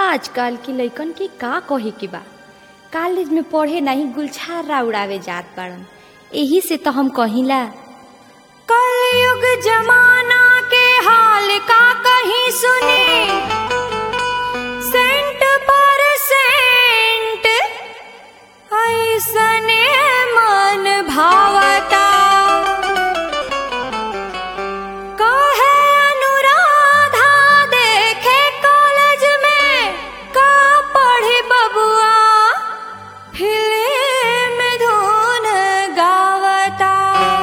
आजकल के लइकन के का कहे के बा कॉलेज में पढ़े नहीं गुलछारा उड़ावे जात बाड़न एही से तो हम कहिला कलयुग जमाना के हाल का कहीं सुने सेंट पर सेंट ऐसने मन भावता कहे अनुराधा देखे कॉलेज में का पढ़ी बबुआ फिल्म धुन गावता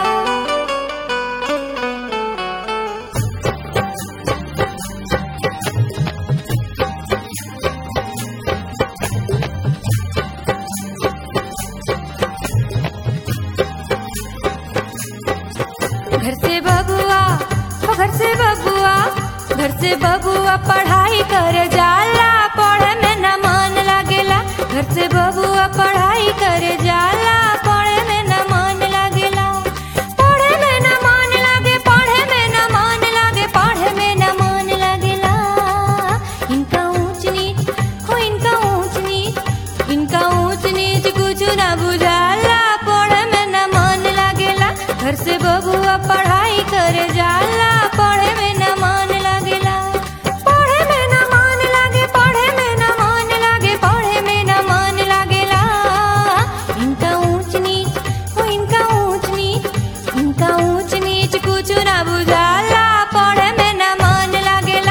घर से बबुआ ओ घर से बबुआ घर से बबुआ पढ़ाई कर जाला पढ़े में न मन लागेला घर से बबुआ पढ़ाई कर जाला पढ़े में न मन लागेला पढ़े में न मन लागे पढ़े में न मन लागे पढ़े में न मन लागेला इनका ऊंच नीच हो इनका ऊंच नीच इनका ऊंच नीच कुछ ना बुझाला पढ़े में न मन लागेला घर से बबुआ पढ़ाई कर जाला पढ़े में न मन लागेला पढ़े में न मन लागे पढ़े में न मन लागे पढ़े में न मन लागेला इनका ऊंच नीच हो इनका ऊंच नीच इनका ऊंच नीच कुछ ना बुझाला पढ़े में न मन लागेला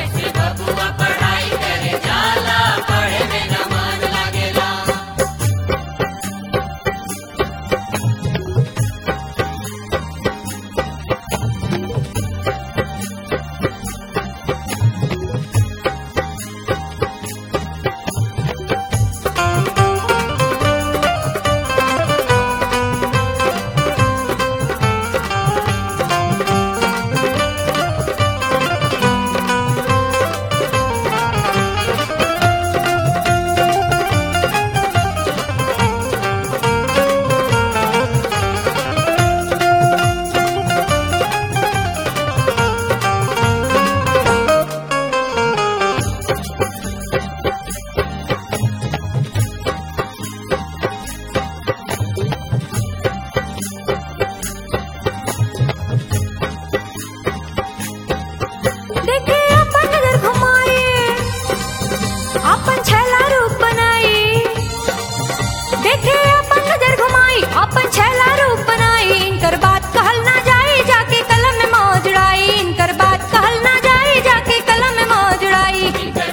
देखे अपन नजर घुमाए अपन छैला रूप बनाई देखे अपन नजर घुमाई अपन छैला रूप बनाई इनकर बात कहल ना जाए जाके कलम में मौजड़ाई इनकर बात कहल ना जाए जाके कलम में मौजड़ाई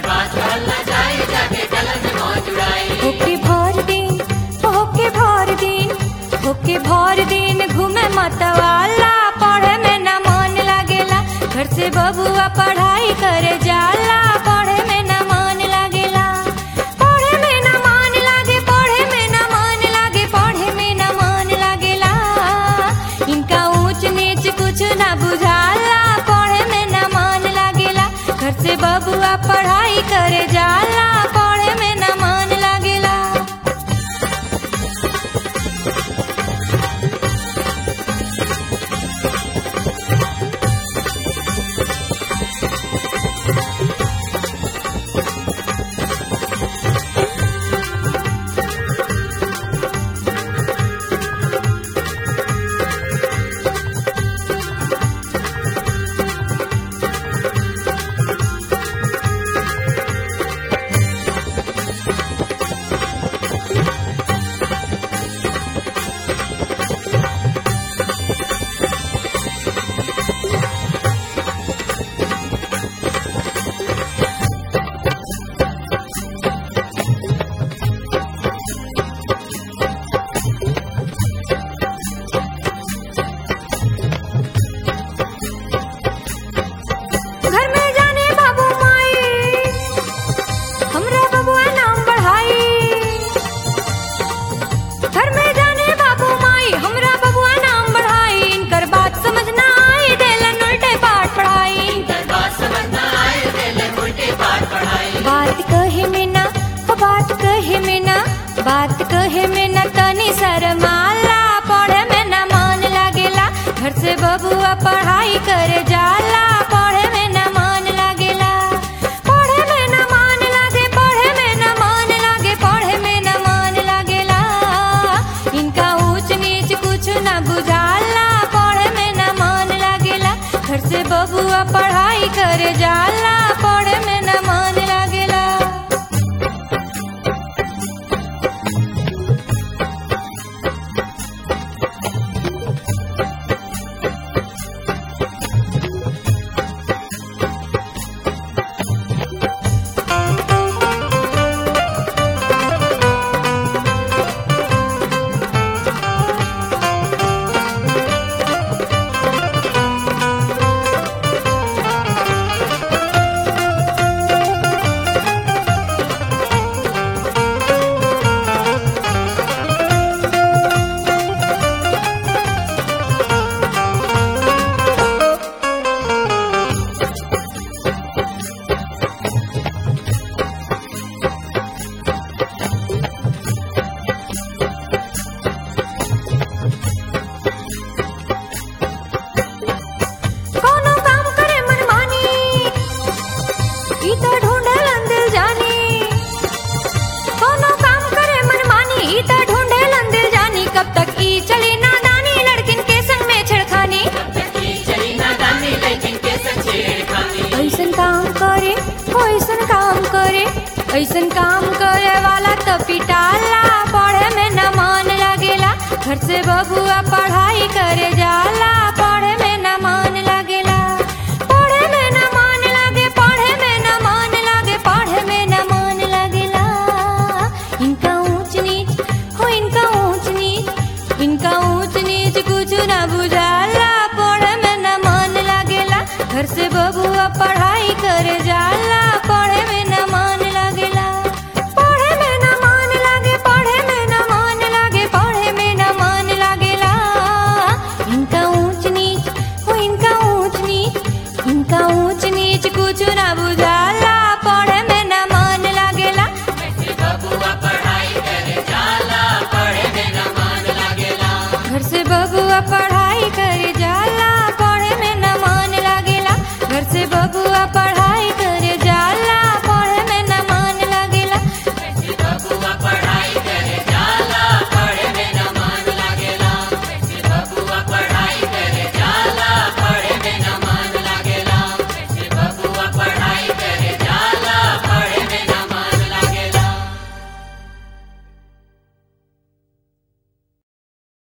होके भर दिन होके भर दिन होके भर दिन घूमे मतवाला पढ़े में न मन लागेला घर से बबुआ पढ़ाई करे जाला पढ़े में न मन लागेला पढ़े में न मन लागे पढ़े में न मन लागे पढ़े में न मन लागेला इनका ऊंच नीच कुछ न बुझाला पढ़े में न मन लागेला घर से बबुआ पढ़ाई करे जाला पढ़े में न मन लागेला घर में जाने बाबू माई हमरा बबुआ नाम बढ़ाई घर में जाने बाबू माई हमरा बबुआ नाम बढ़ाई इनकर बात समझ ना आई देलन उल्टे पाठ पढ़ाई बात कहे में ना हो बात कहे में ना बात कहे में ना तनी शर्माला पढ़े में ना मन लागेला घर से बबुआ पढ़ाई करे जाला पढ़े में न मन लागेला पढ़े में न मन लागे ऐसन काम करे वाला तो पिटाला पढ़े में न मन लगेला घर से बबुआ पढ़ाई करे जाला